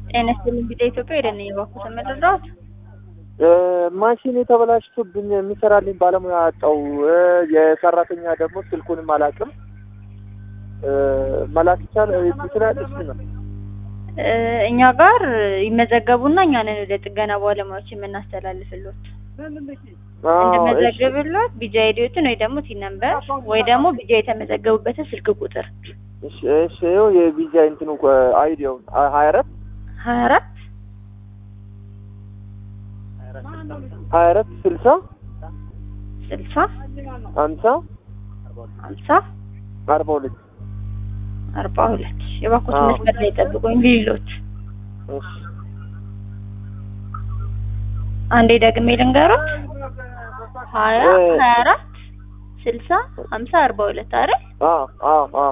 ጤና ይስጥልኝ ቢጤ ኢትዮጵያ ሄደን የባኩትን መረዳት ማሽን የተበላሽቶብኝ የሚሰራልኝ ባለሙያ አጣው። የሰራተኛ ደግሞ ስልኩንም አላውቅም። መላክ ይቻል ይችላል እሱ ነው። እኛ ጋር ይመዘገቡና እኛ ነን ወደ ጥገና ባለሙያዎች የምናስተላልፍሎት እንድመዘግብሎት ቢጃ አይዲዎትን ወይ ደግሞ ቲን ነምበር ወይ ደግሞ ቢጃ የተመዘገቡበትን ስልክ ቁጥር እሺ እሺ ይኸው የቪዛ እንትኑ አይዲያውን ሀያ አራት ሀያ አራት ሀያ አራት ስልሳ ስልሳ ሀምሳ ሀምሳ አርባ ሁለት አርባ ሁለት የባኮት መስመር ላይ ጠብቁኝ ሊሎት እሺ አንዴ ደግሜ ልንገሮት ሀያ ሀያ አራት ስልሳ ሀምሳ አርባ ሁለት አይደል አ አ አ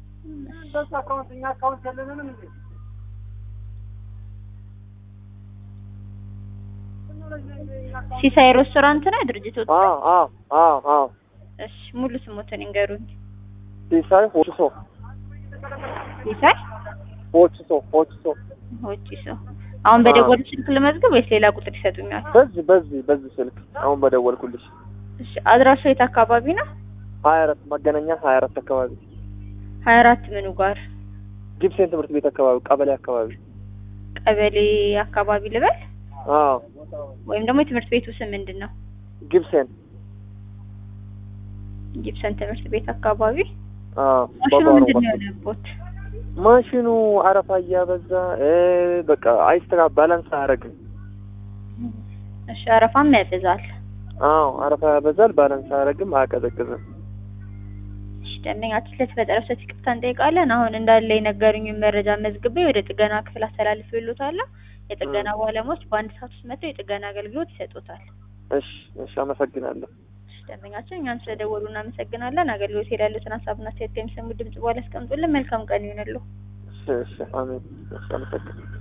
ሲሳይ ሬስቶራንት ነው ድርጅቶት አ አ አ አ እሺ ሙሉ ስሞትን ይንገሩኝ ሲሳይ ሆችሶ ሲሳይ ሆችሶ ሆችሶ ሆቺሶ አሁን በደወሉ ስልክ ልመዝግብ ወይስ ሌላ ቁጥር ይሰጡኛል በዚህ በዚህ በዚህ ስልክ አሁን በደወልኩልሽ እሺ አድራሻው የት አካባቢ ነው ሀያ አራት መገናኛ ሀያ አራት አካባቢ ሀያ አራት ምኑ ጋር ጊብሴን ትምህርት ቤት አካባቢ ቀበሌ አካባቢ ቀበሌ አካባቢ ልበል አዎ ወይም ደግሞ የትምህርት ቤቱ ስም ምንድን ነው ጊብሴን ጊብሰን ትምህርት ቤት አካባቢ አዎ ማሽኑ በባሮ ምንድን ነው በኩል የሆነቦት ማሽኑ አረፋ እያበዛ እ በቃ አይስተካ ባላንስ አያደርግም። እሺ አረፋም ያበዛል አዎ አረፋ ያበዛል፣ ባላንስ አያደርግም፣ አያቀዘቅዝም። እሺ ደንበኛችን ስለተፈጠረው ስህተት ይቅርታ እንጠይቃለን አሁን እንዳለ የነገሩኝን መረጃ መዝግቤ ወደ ጥገና ክፍል አስተላልፍልዎታለሁ የጥገና ባለሙያዎች በአንድ ሰዓት ውስጥ መጥተው የጥገና አገልግሎት ይሰጡታል እሺ እሺ፣ አመሰግናለሁ። እሺ ደንበኛችን እኛን ስለደወሉ እናመሰግናለን አገልግሎት ሄዳሉትን ሀሳብና አስተያየት ከሚሰሙ ድምጽ በኋላ ያስቀምጡልን መልካም ቀን ይሁንልዎ እሺ እሺ፣ አሜን። እሺ፣ አመሰግናለሁ።